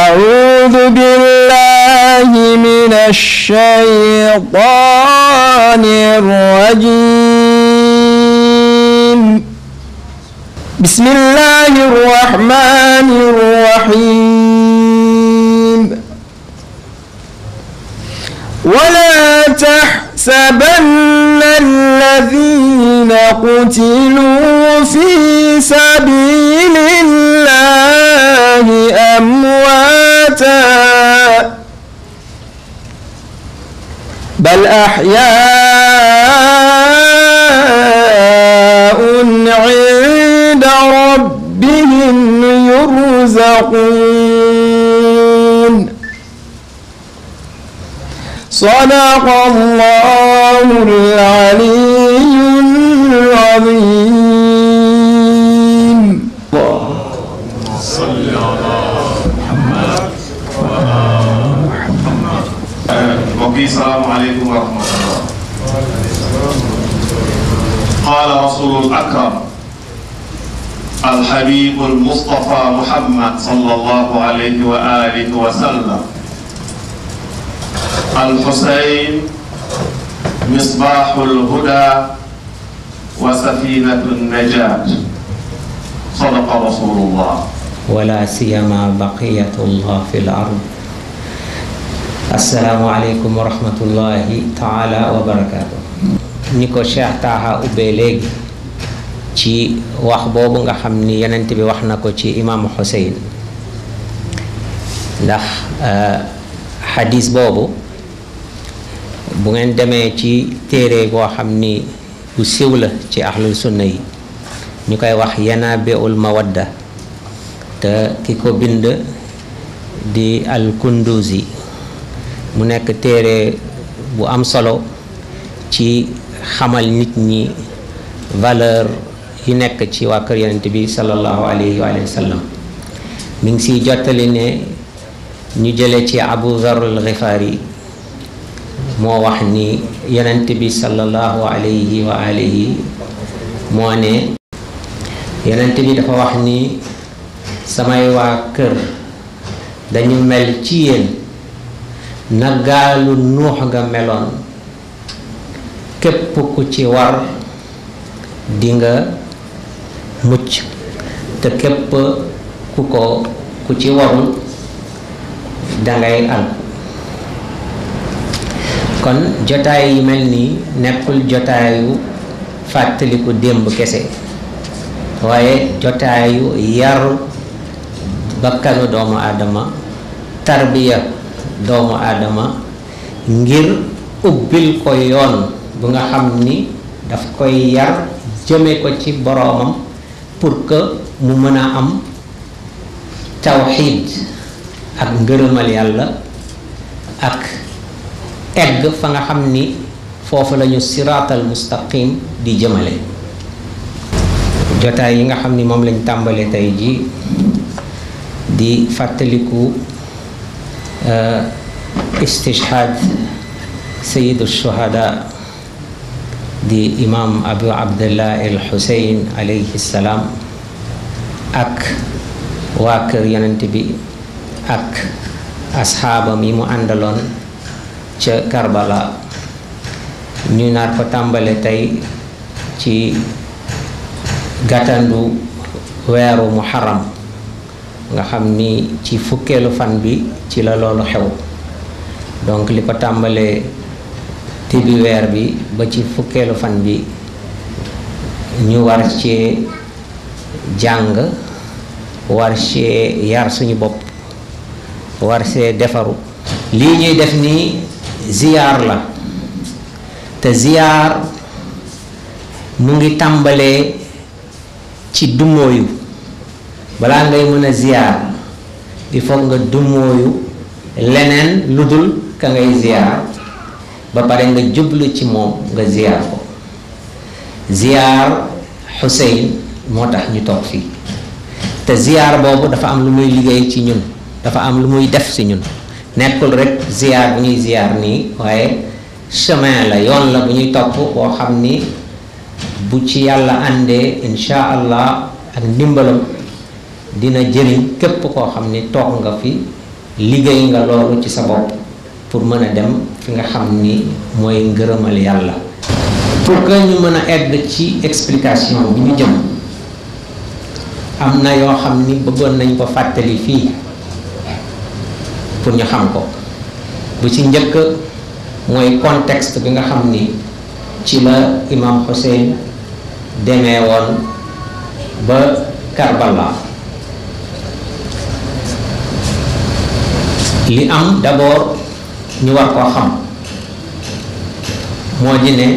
أعوذ بالله من الشيطان الرجيم بسم الله الرحمن الرحيم ولا تحسبن الذين قتلوا في سبيل الله أمواتا بل أحياء عند ربهم يرزقون صدق الله العلي العظيم صل على محمد mbokk yi salaamaaleykum wa rahmatullah qaala rasulul akram alxabibu almustafa muhammad sallallahu alayhi wa alihi wa sallam alxusayn misbaaxu lhuda wa safinatu najat sadaqa rasulullah ولا سيما بقية الله في الأرض السلام عليكم ورحمة الله تعالى وبركاته ni ko Cheikh Taha ubbee léegi ci wax boobu nga xam ni yonent bi wax na ko ci imaamu Xuseyn ndax xadis boobu bu ngeen demee ci téere boo xam ni bu siw la ci ahlul sunna yi ñu koy wax yanaabiul mawadda te ki ko bind di al kunduzi mu nekk téere bu am solo ci xamal nit ñi valeur yi nekk ci waa kër yonent bi sallallahu alayhi wa sallam mi ngi siy jottali ne ñu jële ci abu dhar al xifaari moo wax ni yonent bi sallallahu alayhi wa alihi moo ne yonent bi dafa wax ni samay waa kër dañu mel ci yéen na gaalu nuux nga meloon képp ku ci war di nga mucc te képp ku ko ku ci warul dangay al kon jotaay yi mel nii nekkul jotaayu fàttaliku démb kese waaye jotaayu yar bakkanu doomu aadama tarbiya doomu aadama ngir ubbil ko yoon bu nga xam ni daf koy yar jëme ko ci boroomam pour que mu mën a am tawxiid ak ngërëmal yàlla ak egg fa nga xam ni foofu lañu siraatal mustaqim di jëmale jotaay yi nga xam ni moom lañ tàmbale tey ji di fàttaliku istishhaad sayidu shuhada di imam abu abdullah el xuseyn alayhi salaam ak waa kër yonent bi ak asxaabam yi mu àndaloon ca karbala ñu nar ko tàmbale tey ci gàttandu weeru muharram nga xam ni ci fukkeelu fan bi ci la loolu xew donc li ko tàmbalee tibi weer bi ba ci fukkeelu fan bi ñu war cee jàng war cee yar suñu bopp war see defaru lii ñuy def nii ziyaar la te ziyaar mu ngi tàmbalee ci dumóoyu balaa ngay mën a ziyaar il faut nga dumóoyu leneen lu dul ka ngay ziyaar ba pare nga jublu ci moom nga ziyaar ko ziyaar Xuseyn moo tax ñu toog fii te ziyaar boobu dafa am lu muy liggéey ci ñun dafa am lu muy def si ñun nekkul rek ziyaar bu ñuy ziyaar nii waaye chemin la yoon la bu ñuy topp boo xam ni bu ci yàlla àndee insha allah ak ndimbalam dina jëriñ képp koo xam ni toog nga fi liggéey nga loolu ci sa bopp pour mën a dem fi nga xam ni mooy ngërëmal yàlla pour que ñu mën a egg ci explication bi ñu jëm am na yoo xam ni bëggoon nañ ko fàttali fii pour ñu xam ko bu ci njëkk mooy contexte bi nga xam ni ci la imam Hussein demee woon ba Karbala li am d'abord ñu war koo xam moo di ne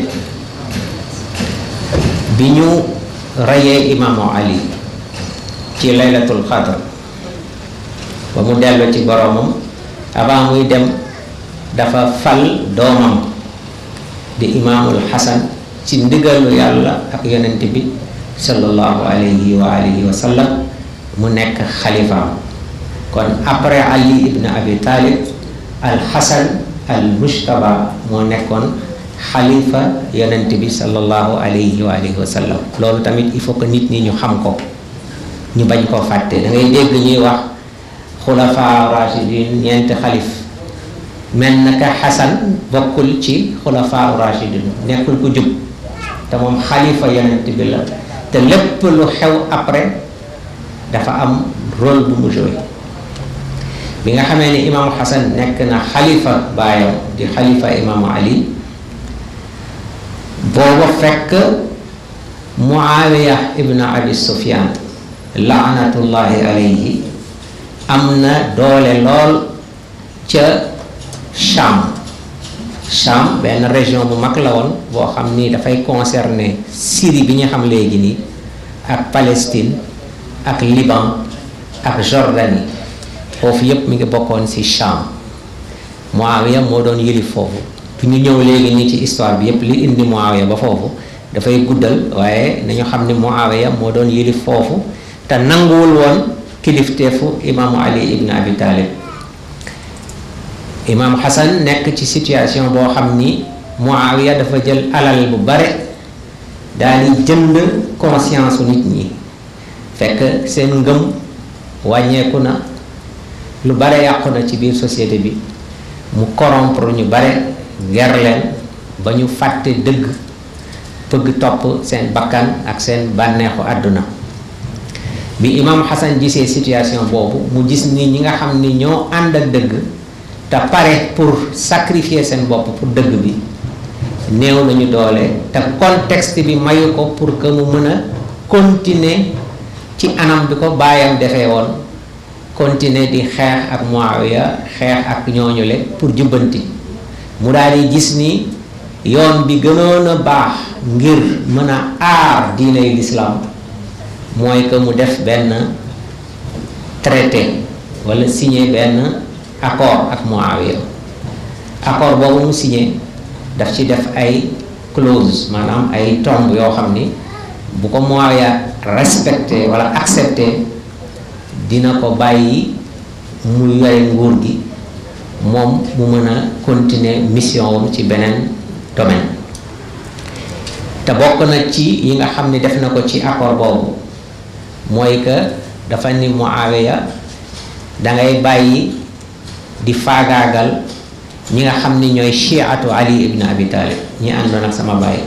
bi ñu reyee imaamu Ali ci laylatul qadr ba mu dellu ci boromam avant muy dem dafa fal doomam di imaamul xasan ci ndigalu yàlla ak yonent bi sallallahu alayhi wa alihi wa sallam mu nekk xalifaam kon après ali ibn abi talib al xasan al mujtaba moo nekkoon xalifa yonent bi sallallahu alayhi wa alihi wa sallam loolu tamit il faut que nit ñi ñu xam ko ñu bañ koo fàtte da ngay dégg ñuy wax xulafa rashidin ñeenti xalif mel na ka xasan bokkul ci xulafa rashidin nekkul ku jub te moom xalifa yonent bi la te lépp lu xew après dafa am rôle bu mu joué bi nga xamee ni imaamu xasan nekk na xalifa baayam di xalifa imaamu ali booba fekk muawiya ibn abi sufyan laanatullahi alayhi am na doole lool ca Cham Cham benn région bu mag la woon boo xam ni dafay concerner Syrie bi ñu xam léegi nii ak Palestine ak Liban ak Jordanie foofu yépp mi ngi bokkoon ci Cham Muawiya moo doon yëlif foofu bu ñu ñëw léegi nii ci histoire bi yépp li indi Muawiya ba foofu dafay guddal waaye nañu xam ni Muawiya moo doon yëlif foofu te nanguwul woon kilifteefu imaamu Ali ibn Abi Talib imaam Xasan nekk ci situation boo xam ni Muawiya dafa jël alal bu bare daal di jënd conscience nit ñi fekk seen ngëm wàññeeku na lu bare yàqu na ci biir société bi mu corrompre ñu bare ger leen ba ñu fàtte dëgg bëgg topp seen bakkan ak seen bànneexu àdduna bi imaam Xasan gisee situation boobu mu gis ni ñi nga xam ni ñoo ànd ak dëgg te pare pour sacrifier seen bopp pour dëgg bi néew nañu doole te contexte bi mayu ko pour que mu mën a continuer ci anam bi ko baayam defee woon continuer di xeex ak Muawiya xeex ak ñooñule pour jubbanti mu daal di gis ni yoon bi gënoon a baax ngir mën a aar diiney lislaam mooy que mu def benn traité walla signer benn accord ak Muawiya accord boobu mu signé daf ci def ay clause maanaam ay tomb yoo xam ni bu ko Muawiya respecté walla accepté dina ko bàyyi mu yore nguur gi moom mu mën a continuer mission wam ci beneen domaine te bokk na ci yi nga xam ni def na ko ci accord boobu mooy que dafa ni Muawiya dangay bàyyi di faagaagal ñi nga xam ni ñooy chiatu ali ibn abi talib ñi àndoon ak sama baay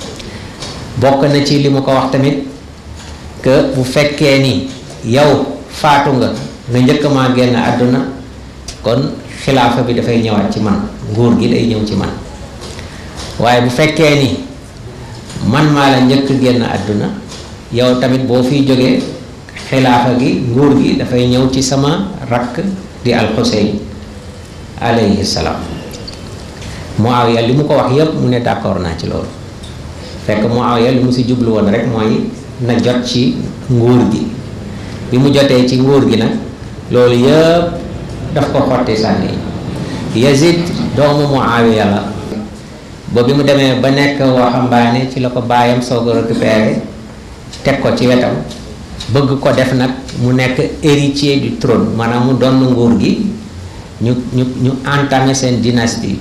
bokk na ci li mu ko wax tamit que bu fekkee ni yow faatu nga nga njëkk maa génn àdduna kon xilaafa bi dafay ñëwaat ci man nguur gi day ñëw ci man waaye bu fekkee ni man maa la njëkk génn àdduna yow tamit boo fiy jógee xilaafa gi nguur gi dafay ñëw ci sama rakk di alxuseyn alayhi salaam Muawiya li mu ko wax yépp mu ne d'accord naa ci loolu fekk Muawiya li mu si jublu woon rek mooy na jot ci nguur gi bi mu jotee ci nguur gi nag loolu yépp daf ko xotti sànni Yazid doomu Muawiya la ba bi mu demee ba nekk waxambaane ci la ko baayam soog a récupéré teg ko ci wetam bëgg ko def nag mu nekk héritier du trône maanaam mu doon nguur gi ñu ñu ñu entamé seen dynastie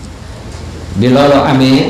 bi loolu amee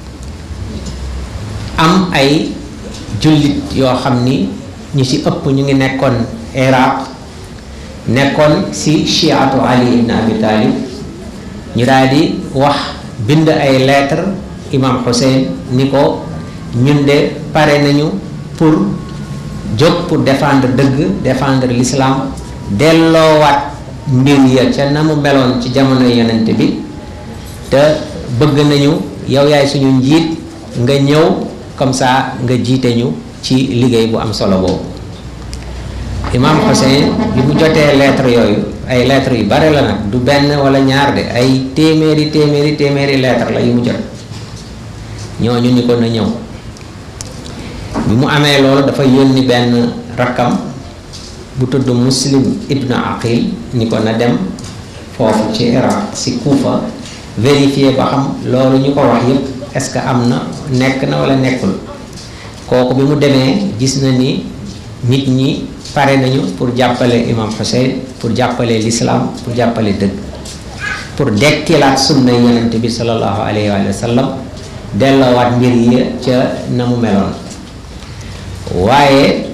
am ay jullit yoo xam ni ñu ci ëpp ñu ngi nekkoon Iraq nekkoon si chiatu ali ibn abi talib ñu daal di wax bind ay lettre imam Hussein ni ko ñun de pare nañu pour jóg pour défendre dëgg défendre l'islam delloowaat mbir ya ca na mu meloon ci jamono yonent bi te bëgg nañu yow yaay suñu njiit nga ñëw comme ça nga jiite ñu ci liggéey bu am solo boobu imam Hussein bi mu jotee lettre yooyu ay lettres yu bare la nag du benn wala ñaar de ay téeméeri téeméeri téeméeri lettre la yu mu jot ñooñu ni ko na ñëw bi mu amee loolu dafa yónni benn rakkam bu tudd muslim ibnu aqil ni ko na dem foofu ci iraq si kuufa vérifier ba xam loolu ñu ko wax yépp est-ce que am na nekk na wala nekkul kooku bi mu demee gis na ni nit ñi pare nañu pour jàppale imam Hussein pour jàppale l'islam pour jàppale dëgg pour dekkilaat sunna yonent bi sallallahu alayhi wa sallam delloowaat mbir yi ca na mu meloon waaye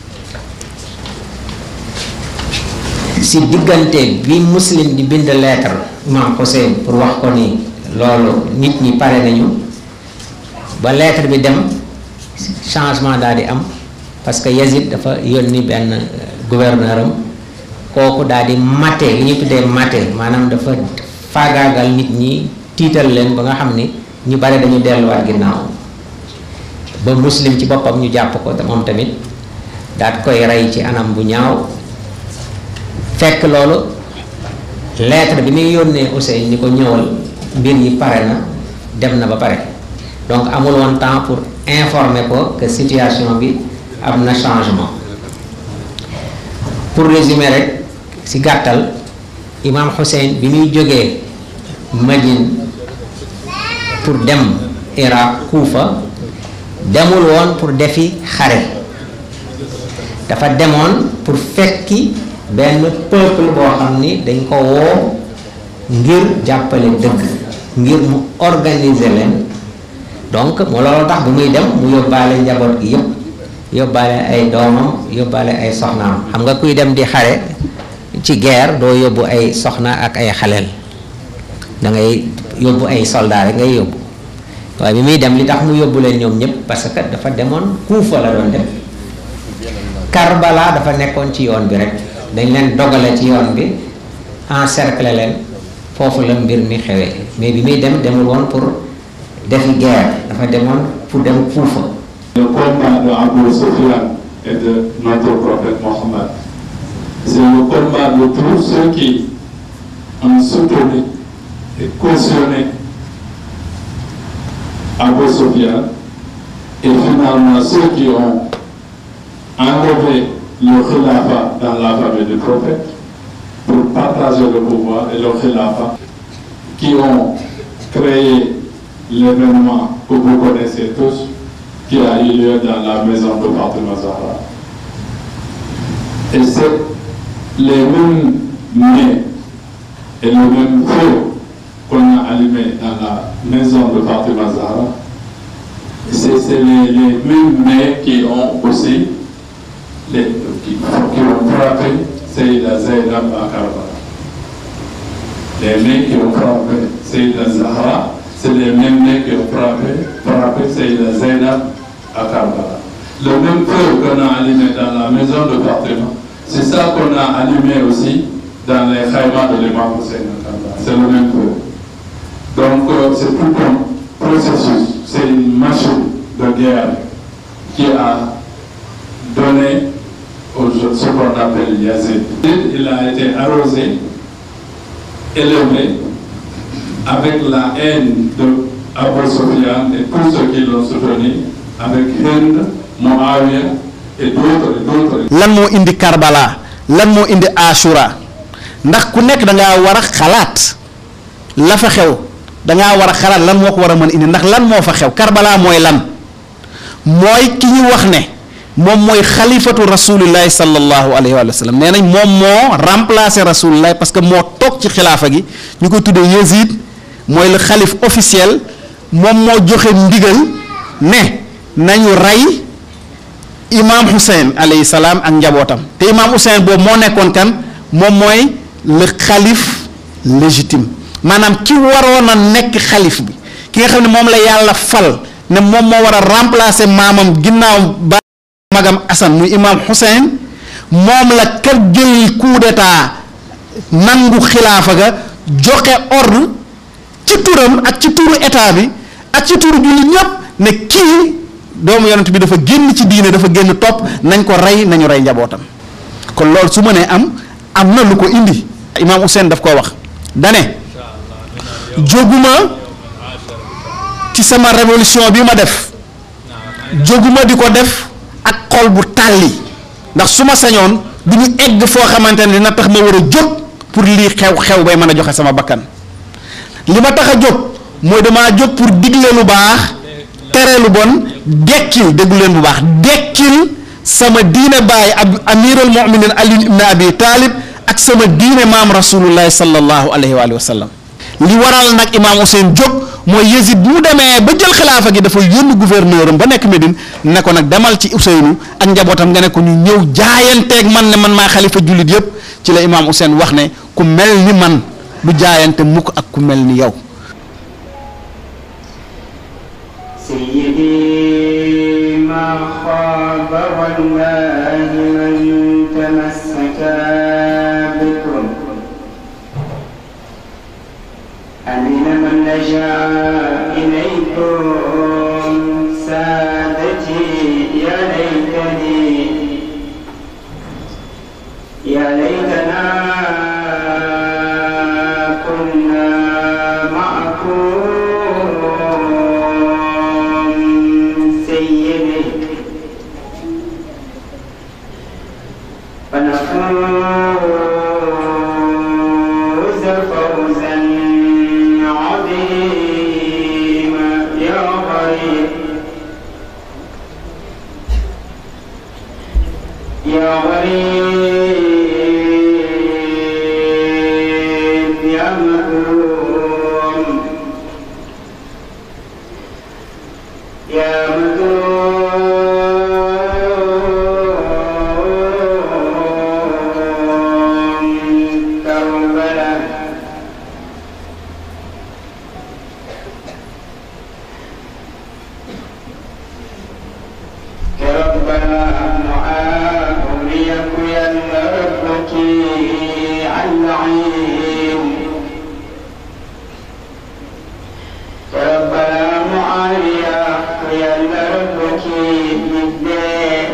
si diggante bi muslim di bind lettre imam Hussein pour wax ko ni loolu nit ñi pare nañu ba lettre bi dem changement daal di am parce que Yazid dafa yónni benn gouverneur am kooku daal di mate li ñu tuddee mate maanaam dafa faagaagal nit ñi tiital leen ba nga xam ni ñu bare dañu delluwaat ginnaaw ba muslim ci boppam ñu jàpp ko te moom tamit daat koy rey ci anam bu ñaaw fekk loolu lettre bi muy yónnee Hussein ni ko ñëwal mbir yi pare na dem na ba pare donc amul woon temps pour informer ko que situation bi am na changement pour résumer rek ci gàttal imam Hussein bi muy jógee Madine pour dem Irak Kuufa demul woon pour defi xare dafa demoon pour fekki benn peuple boo xam ni dañ ko woo ngir jàppale dëgg ngir mu organiser leen donc mu loolu tax bu muy dem mu yóbbaale njaboot gi yépp yóbbaale ay doomam yóbbaale ay soxnaam xam nga kuy dem di xare ci guerre doo yóbbu ay soxna ak ay xaleel da ngay yóbbu ay soldats rek ngay yóbbu waaye bi muy dem li tax mu yóbbu leen ñoom ñëpp parce que dafa demoon Kuufa la doon dem Karbala dafa nekkoon ci yoon bi rek dañ leen dogale ci yoon bi encercler leen foofu la mbir mi xewee mais bi muy dem demul woon pour defi guerre dafa demoon pour dem Kuufa Le combat de Abu Sufyan et de notre prophète Mohammed, c'est le combat de tous ceux qui ont soutenu et cautionné Abu Sufyan et finalement ceux qui ont enlevé le khilafa dans la famille du prophète pour partager le pouvoir et le khilafa qui ont créé l'événement que vous connaissez tous qui a eu lieu dans la maison de Fatima Zahra. Et c'est les mêmes nez et le même feu qu'on a allumé dans la maison de Fatima Zahra. C'est c'est les, les mêmes nez qui ont aussi les, qui, qui ont frappé Sayyida Zainab à Karbala. Les nez qui ont frappé Sayyida Zahra, c'est les mêmes nez qui ont frappé, frappé Sayyida Zainab à Karbala. Le même feu qu'on a allumé dans la maison de Fatima, c'est ça qu'on a allumé aussi dans les khaïmas de l'imam Hussein à Karbala. C'est le même feu. Donc euh, c'est tout un processus, c'est une machine de guerre qui a donné au, ce qu'on appelle Yazid. Il a été arrosé, élevé, avec la haine de Abu Sufyan et tous ceux qui l'ont soutenu, avec Hind, Muawiyah et d'autres et d'autres. lan moo indi Karbala lan moo indi Ashura ndax ku nekk da ngaa war a xalaat la fa xew da ngaa war a xalaat lan moo ko war a mën indi ndax lan moo fa xew Karbala mooy lan mooy ki ñu wax ne moom mooy xalifatu rasulillahi sallallahu alayhi wa sallam nee nañ moom moo remplacé rasulillahi parce que moo toog ci xilaafa gi ñu koy tuddee Yazid mooy le xalif officiel moom moo joxe ndigal ne nañu rey imaam Hussein alayhi salaam ak njabootam te imaam Hussein boobu moo nekkoon kan moom mooy le xalif légitime maanaam ki waroon a nekk xalif bi ki nga xam ne moom la yàlla fal ne moom moo war a remplacer maamam ginnaaw ba magam Assane muy imaam Hussein moom la kër jël coup d'état nangu xilaafa ga joxe ordre ci turam ak ci turu état bi ak ci turu jullit ñépp ne kii doomu yonent bi dafa génn ci diine dafa génn topp nañ ko rey nañu rey njabootam kon loolu su ma nee am am na lu ko indi imaam Hussein daf koo wax dane jóguma ci sama révolution bi ma def jóguma di ko def ak xol bu tàlli ndax su ma sañoon du ñu egg foo xamante ne dina tax ma war a jóg pour lii xew-xew bay mën a joxe sama bakkan li ma tax a jóg mooy damaa jóg pour digle lu baax tere lu bon dekkil déggu leen bu baax dekkil sama diine baay ab amirul muminin ali ibn abi taalib ak sama diine maam rasulullahi sallallahu alayhi wa sallam li waral nag imaam Hussein jóg mooy Yezid bu mu demee ba jël xilaafa gi dafa yónni gouverneur am ba nekk Médine ne ko nag demal ci Ousseynou ak njabootam nga ne ko ñu ñëw jaayanteeg man ne man maa xalifa jullit yépp ci la imaam Hussein wax ne ku mel ni man du jaayante mukk ak ku mel ni yow سيدي ما خاب والله من تمسك بكم أمن من لجا إليكم سادتي يا ليتني يا ليتنا كنا معكم سيدي فنفوز فوزا عظيما يا غريب يا غريب يا مكروم يا مكروم كربلاء كربلاء معاوليك يا ربك اللعين ربنا معاليا يا ربك بالدين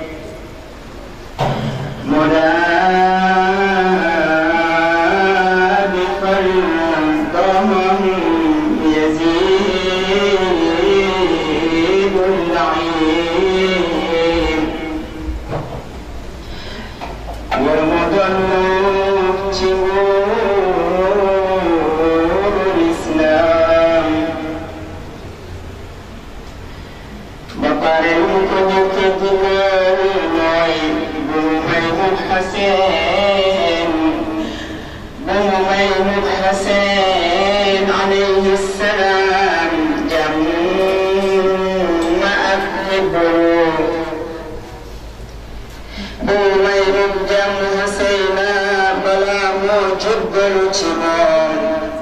مرادفا ضمه يزيد اللعين والمضل شرور الإسلام بقرن كنت تقول بمميم حسين بمميم حسين عليه السلام جمع أكبر بمميم جمع حسين بلا موجب الجبال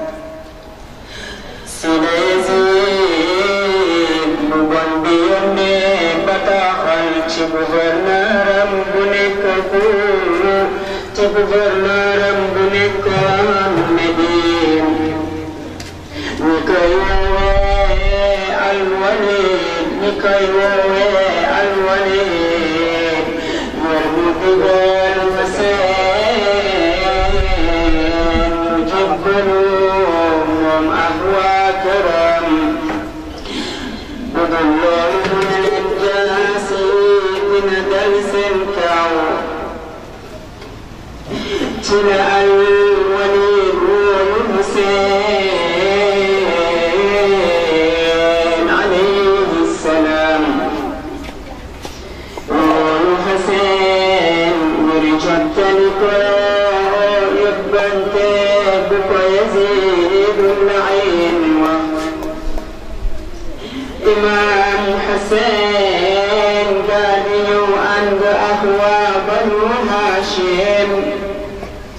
Sinayzin mu bon bi yónnee bataaxal ci gouverneuram bu nekk Kourou ci gouverneuram bu nekkoon Médine ñi koy woowee Alwalid ñi koy woowee Alwalid ñoom mu digal fa seen mu jébbalu moom ak waa këram bu dul loolu mu ne leen jaasi dina dal seen kaw ci la Alwalid woolu Hussein alayhi salaam woolu Hussein ngir jottali ko yóbbante bu ko Yazid Layin wax Imam Hussein daal di ñëw ànd ak waa Banu Hashim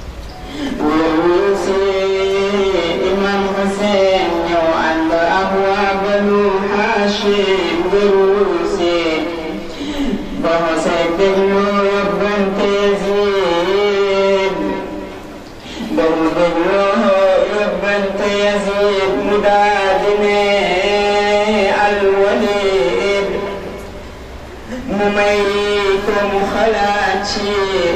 ko Yazid mu daal di ne Al-Walid mu may ko mu xalaat ci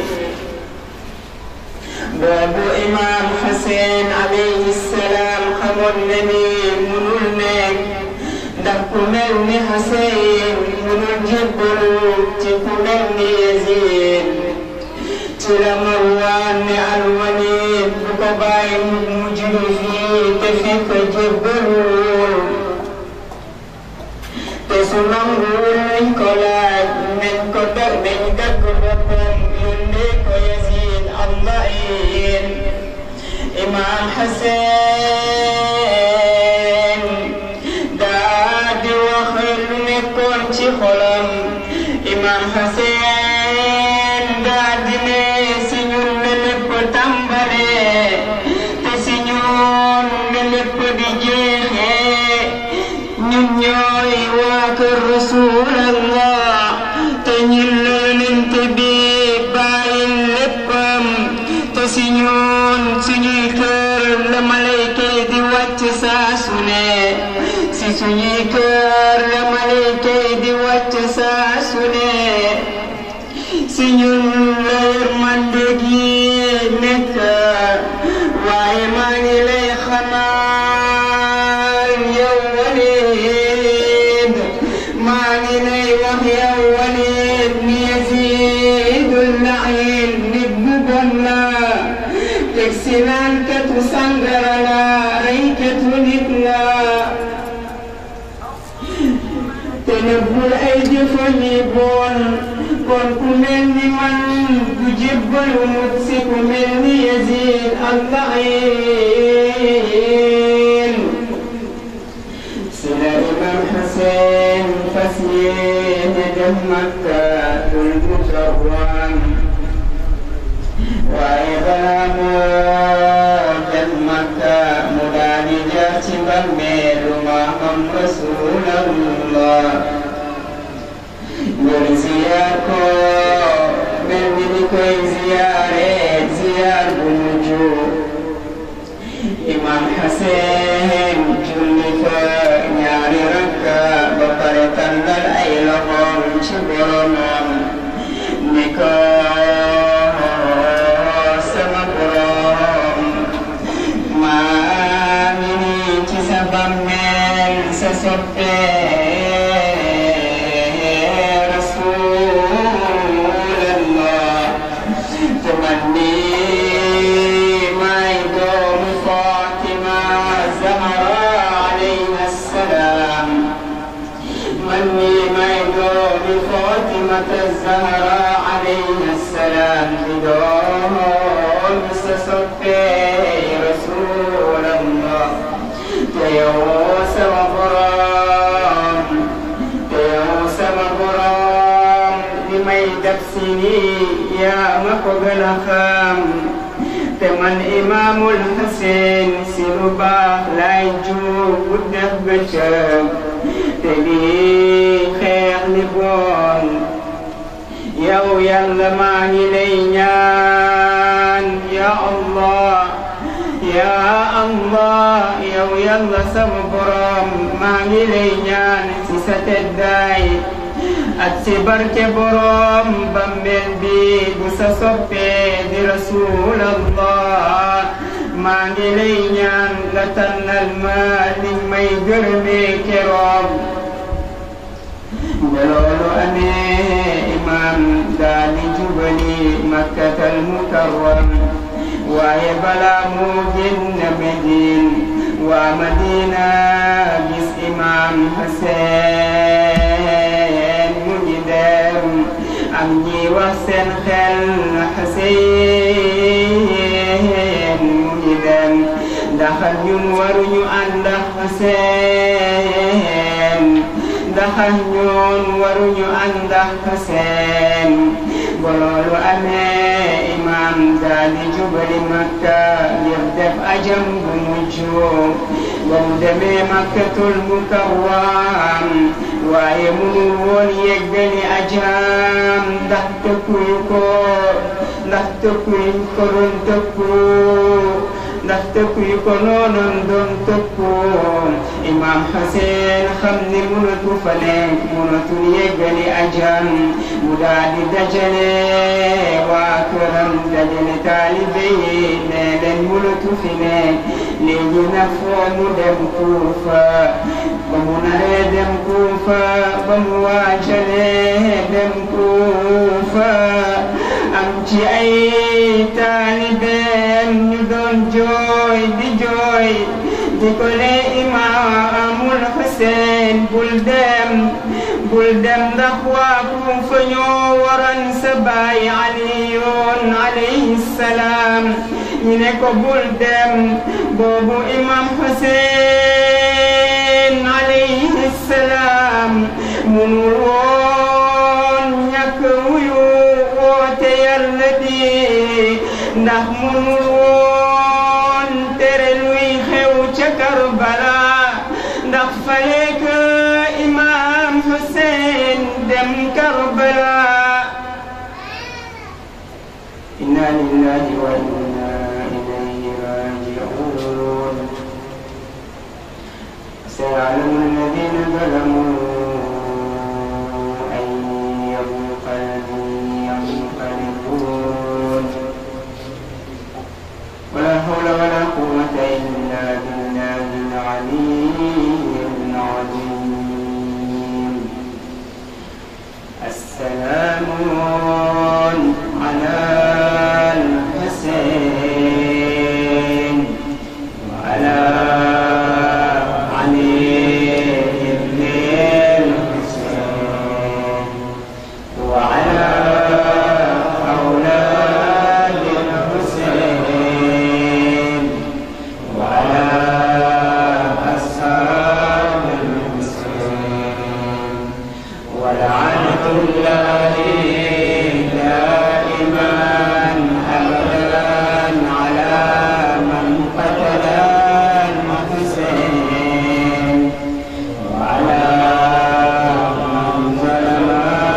boobu imaam Hussein alayhi salaam xamoon na ni munul nekk ndax ku mel ni Hussein munul jébbalu ci ku mel ni Yazid ci la Marwaan ne Al-Walid bu ko bàyyi mu mujj fii te fekk jébbalul te su nanguwul nañ ko laaj nañ ko dar nañ dagg boppam yónnee ko Yazid Allahin Imam Hussein daa di wax lu nekkoon ci xolam Imam Hussein daa di ne si ñun la lépp tàmbalee te si ñun la lépp di jeexee ñun ñooy waa kër Rasulallah te ñun la yonent bi bàyyil léppam te si ñun suñuy kër la malayka yi di wàcc saa su ne si suñuy kër la malayka yi di wàcc saa su ne si ñun la yërmande gi nekk waaye maa ngi lay xamal yow Walid maa ngi lay wax yow Walid ni Yazidul Lain nit bu bon la teg si naan katu sangara la ay katu nit la te nëbbul ay jëfam yi bon kon ku mel ni man du jébbalu mut si ku mel ni Yazid Allahin si la imam Hussein fas yéene dem Makkatul Mukarram waaye balaa moo dem Makka mu daal di jaar ci bàmmeelu maamam Rasulallah ngir ziyaar ko mel ni ni koy ziyaare ziyaar bu mujj imam Hussein julli fa ñaari rakka ba pare tàllal ay loxoom ci boromam ni ko sama borom maa ngi nii ci sa bàmmeel sa soppee Rasulallah te man nii maay doomu Fatima Zahra alayha salaam man nii maay doomu Fatima Zahra alayha salaam di doomu sa soppee Rasulallah te yow sama borom te yow sama borom li may def si nii yaa ma ko gën a xam te man imaamul Hussein si lu baax laay juub bu def bëccëg te lii xeex li bon yow yàlla maa ngi lay ñaan ya Allah ya Allah yow yàlla sama borom maa ngi lay ñaan si sa teddaay ak si barke borom bambel bi bu sa soppee di rasulallah maa ngi lay ñaan nga tànnal ma liñ may gërëmee keroog ba loolu amee imam daal di jubali makkatal mukarram waaye balaa moo génn Medine waa Madina gis imam Hussein mu ngi dem am ñi wax seen xel Hussein mu ngi dem ndax ñun waruñu ànd ak Hussein ndax ñun waruñu ànd ak Hussein ba loolu amee imam daal di jubali makka ngir def ajam bu mujj ba mu demee makkatul mukarram waaye munul woon yeggali ajam ndax tëkkuyu ko ndax tëkkuyu ko doon tëkku ndax tëkk yu ko noonoon doon tëkkoon imam Hussein xam ni mënatu fa nekk mënatul yeggali ajam mu daal di dajale waa këram dajale taalibe yi ne leen mënatu fi nekk léegi nag foo mu dem Kuufa ba mu naree dem Kuufa ba mu waajalee dem Kuufa am ci ay taalibeem ñu doon jooy di jooy di ko ne imaamul Hussein bul dem bul dem ndax waa Kuufa ñoo waran sa baay Aliyun alayhi salaam ñu ne ko bul dem boobu imam Hussein alayhi salaam munul woon ñàkk wuyu woote yàlla bi ndax munul woon tere luy xew ca Karbala ndax fale ka imam Hussein dem Karbala inna lillahi wa inna ilayhi raji'un سيعلم الذين ظلموا أي منقلب ينقلبون ولا حول ولا قوة إلا بالله العلي العظيم السلام على الحسين وعلى علي بن الحسين وعلى أولاد الحسين وعلى أصحاب الحسين ولعنة الله دائما أبدا على من قتل الحسين وعلى من ظلم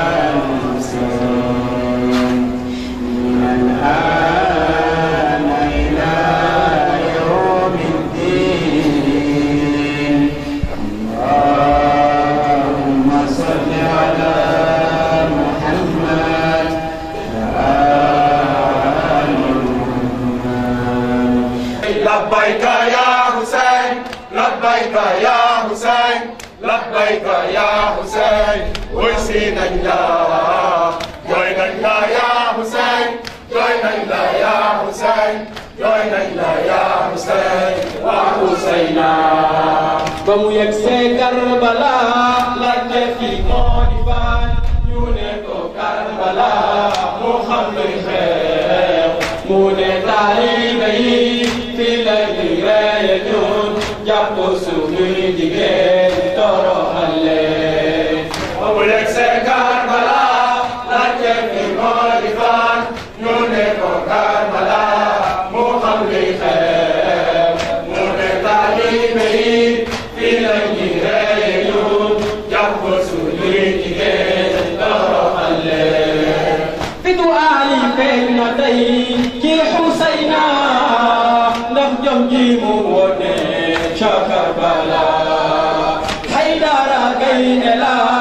الحسين من الآن إلى يوم الدين اللهم صل على محمد وآل محمد لبيك يا حسين لبيك يا حسين لبيك يا حسين ويسينا يا جوينا يا حسين جوينا يا حسين جوينا يا حسين وحسينا ba mu yegg see Karbala laajte fi moo di fan ñu ne ko Karbala mu xam luy xew mu ne taalibe yi fii la ñuy reye ñun jàpp suñuy jigéen toroxal leen ba mu yegg see Karbala laajte fi moo di fan ñu ne ko Karbala mu xam luy xew mu ne taalibe yi fii la ñuy reye ñun jàpp suñuy jigéen toroxal leen fitu Ali feeñ na tey ci Xusayna ndax jom ji mu wone ca Karbala Haydara gaynde la